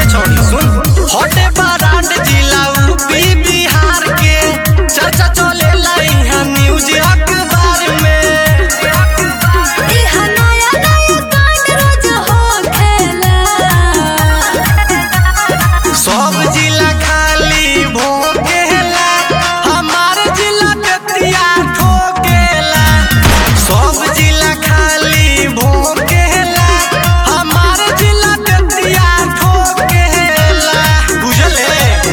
छोड़ी सुन हटे बारात जिला यूपी बिहार के चर्चा चले यहाँ न्यूज अखबार में इहा नया नया कांड रोज होखेला सब जिला खाली भोकेला हमार जिला बेतिया ठोकेला सब जिला खाली भोकेला हमार जिला बेतिया ठोकेला बुझले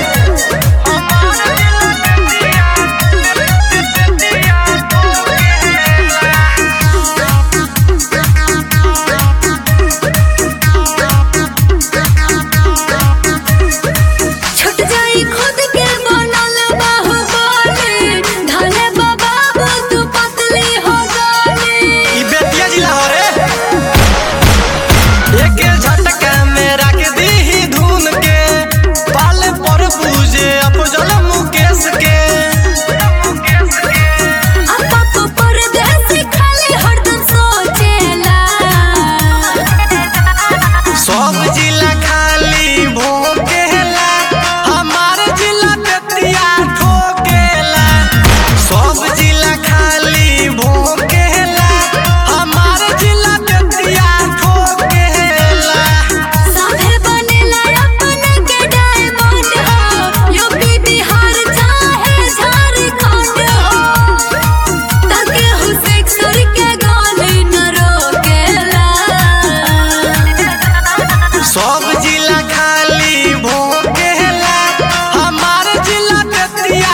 छुट जाई खुद के बनल बाहुबली धने बाबा तू पतली हो गली ई बेतिया जिला हो रे एक झटका में रख दी धुन के पाल पर पूजे अफजल मुकेश के अपा को परदेसी खाली हरदम सोचेला सब जिला खाली भोकेला हमार जिला बेतिया ठोकेला सब जिला खाली भोकेला हमार जिला बेतिया ठोकेला साथे बनेला अपन के डायमंड हो यूपी बिहार चाहे झारखंड हो तके हो सेक्सर के गाली न रोकेला सब जिला खाली भोकेला हमार जिला बेतिया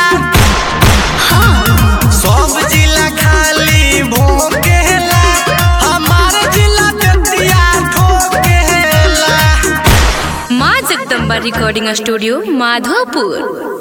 सब जिला खाली भोकेला हमार जिला बेतिया ठोकेला माँ जगदम्बा रिकॉर्डिंग स्टूडियो माधोपुर